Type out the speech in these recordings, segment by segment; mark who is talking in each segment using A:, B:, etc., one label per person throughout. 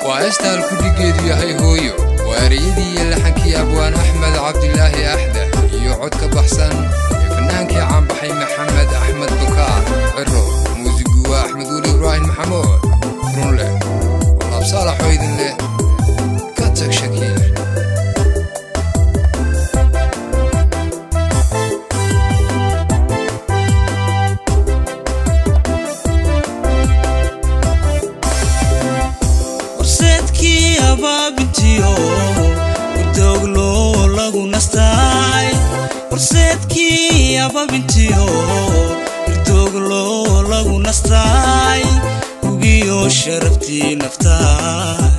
A: waa heestaan kudhigeedu yahay hooyo waa ereyadii iyo laxankii abwaan axmed cabdilaahi axda iyo cod ka baxsan ee fannaankii caanbaxay maxamed axmed bukaar ciro muusigu waa axmed weli ibraahim maxamuud run leh walaab saalaxoo idin leh ka tag shakiil
B: horseedkii abaabintiyo udooglo lagu nastaay horseedkii abaabintiyo irdooglo lagu nastaay hugiyo sharaftii naftaay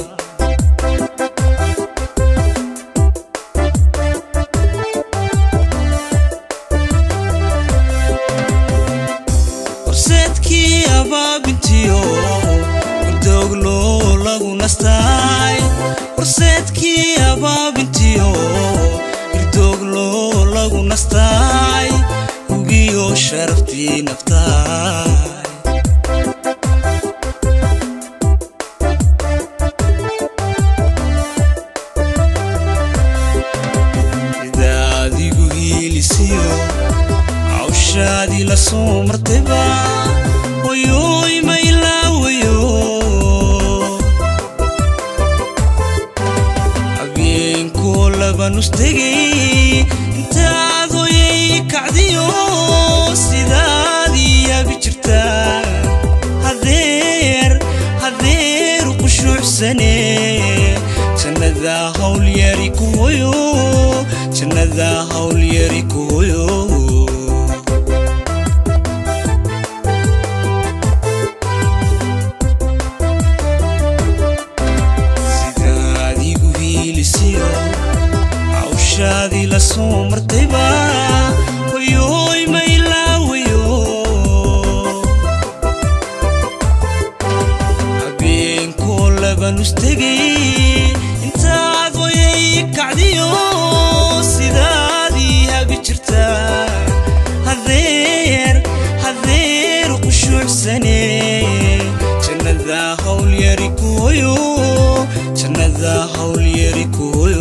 B: horseedkii abaabintiyo urdooglo lagu nastaay horseedkii abaabintiyo irdooglo lagu nastaay hugiyo sharaftii naftaay sida adigu hiilisiyo cawshaadii la soo martayba wayoy maylaawayo habeenkoo labanustegay intaad hoyay kacdiyo sidaadii yaabi jirtaa hadeer hadeer qushuucsane jannada hawlyari ku hoyo jannada hawlyari ku hoyo sida adigu hiilisiyo cawshaadii la soo martayba wayoy maylaawayo habeenkoo labanustegay intaad hoyay kacdiyo sidaadii habi jirtaa hadeer hadeer qushuucsane jannada hawlyari ku hoyo jannada hawlyari ku hoyo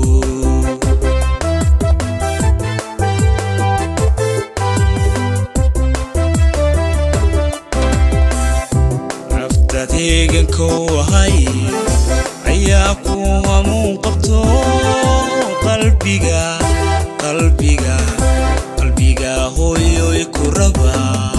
B: naftaad heeganka u ahay ayaa ku hamuun qabto qalbiga qalbiga qalbiga hooyoy ku raba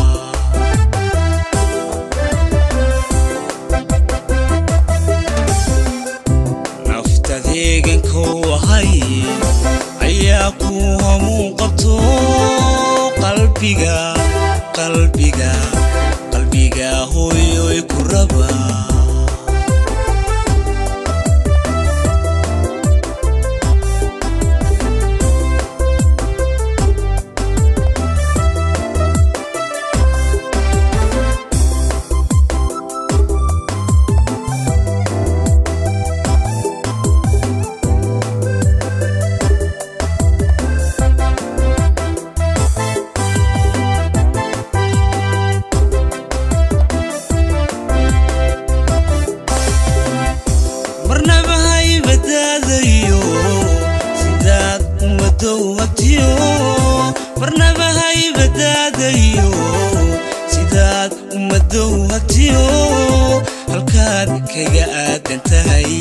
B: naftaad heeganka u ahay ayaa ku hamuun qabto qalbiga qalbiga qalbiga hooyoy ku raba marnaba haybadaadayo sidaad ummadow hagtiyo marnaba haybadaadayo sidaad ummadow hagtiyo halkaad kaga aadan tahay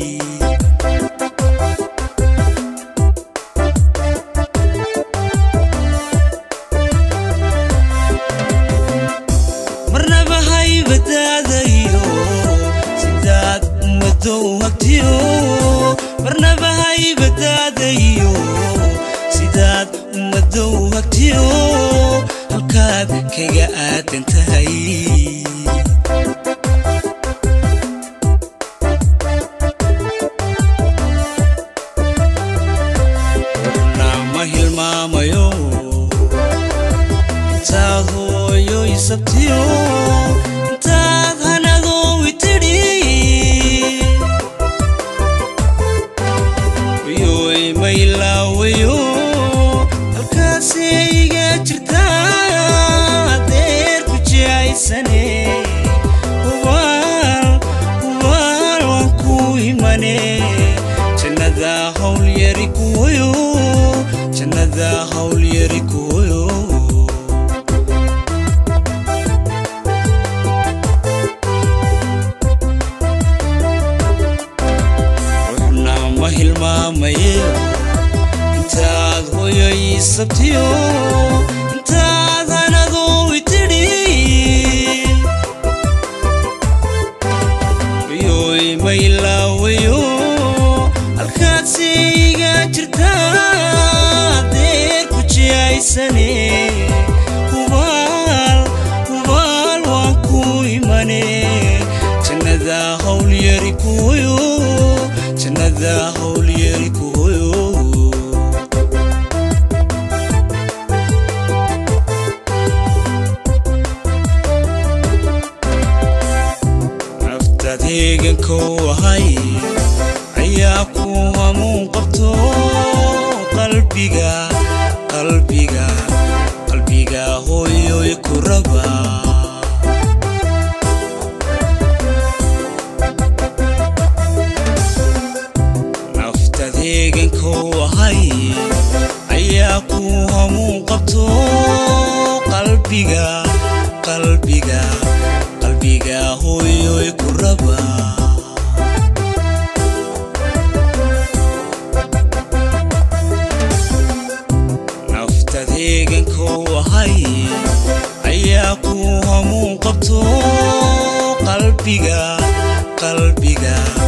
B: marnaba haybadaadayo sidaad ummadow hagtiyo marnaba haybadaadayo sidaad ummadow hagtiyo halkaad kaga aadan tahay warna ma hilmaamayo intaad hooyoy sabtiyo intaad hanadoowi tidhi wayoy maylaawayo halkaasay iga jirtaa adeer ku jihaysane yari kuwayo jannada hawl yari kuwayo ruuxna ma hilmaamaye intaad hoyoy sabtiyo intaad hanadoo itidhi yoy maylaawayo halkaadsi iga jirtaa deer ku jihaysane hubaal hubaal waan ku imane jannada hawl yari kuwayo jannada hawl yari kuwayo naftaad heegankow ahay ayaa ku hamuun qabto qalbiga qalbiga qalbiga hooyoy ku raba naftaad heegankow ahay ayaa ku hamuun qabto qalbiga qalbiga qalbiga hooyoy ku raba naftaad heegankow ahay ayaa ku hamuun qabto qalbiga qalbiga